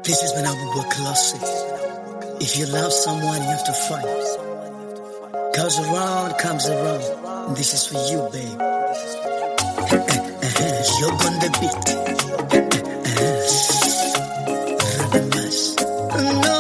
This is when I will work classic. If you love someone, you have to fight. Goes around, comes around. And this is for you, babe. You're on the beat. Radamas. No.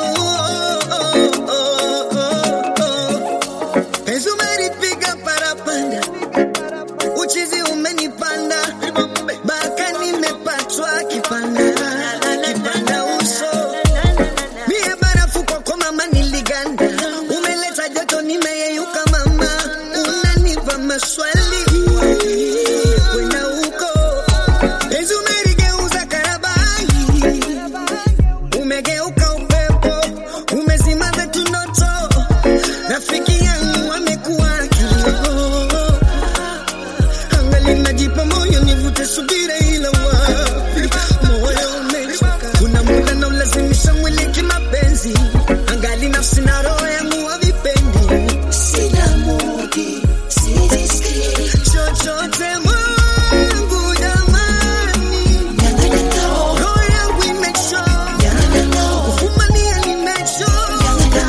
Penzi umenipiga parapanda, uchizi umenipanda, baka nimepatwa kipanda, kipanda uso Mie barafu kwako mama niliganda, umeleta joto nimeyeyuka mama, unanipa maswali kwenda huko, penzi umeligeuza karabai, umegeuka upepo, umezima zetu ndoto, rafiki yangu amekuwa kilio, angali najipa moyo nivute subira, ila wapi moyo umechoka, kuna muda na ulazimisha mwili kimapenzi, angali nafsi na roho yangu havipendi, sina mudi sijisikii chochote mwangu jamani, roho yangu imechoka, kufumania nimechoka,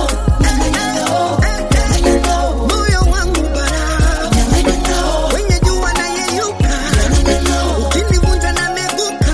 moyo wangu bara kwenye jua na yeyuka, ukinivunja na meguka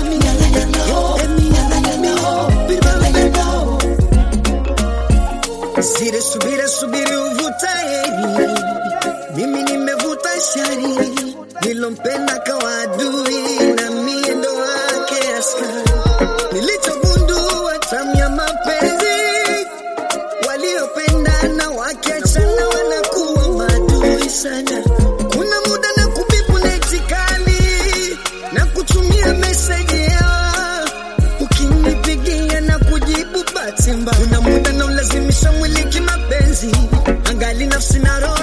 Sire subira subiri uvuta heri, mimi nimevuta shari, nilompenda kawa adui na mie ndo wake askari. Nilichogundua tamu ya mapenzi, waliopendana wakiachana wanakuwa maadui sana. Kuna muda na kubipu neti kali na kutumia meseji ya ukinipigia na kujibu bahati mbaya. Kuna muda na ulazimisha mwili kimapenzi, angali nafsi na roho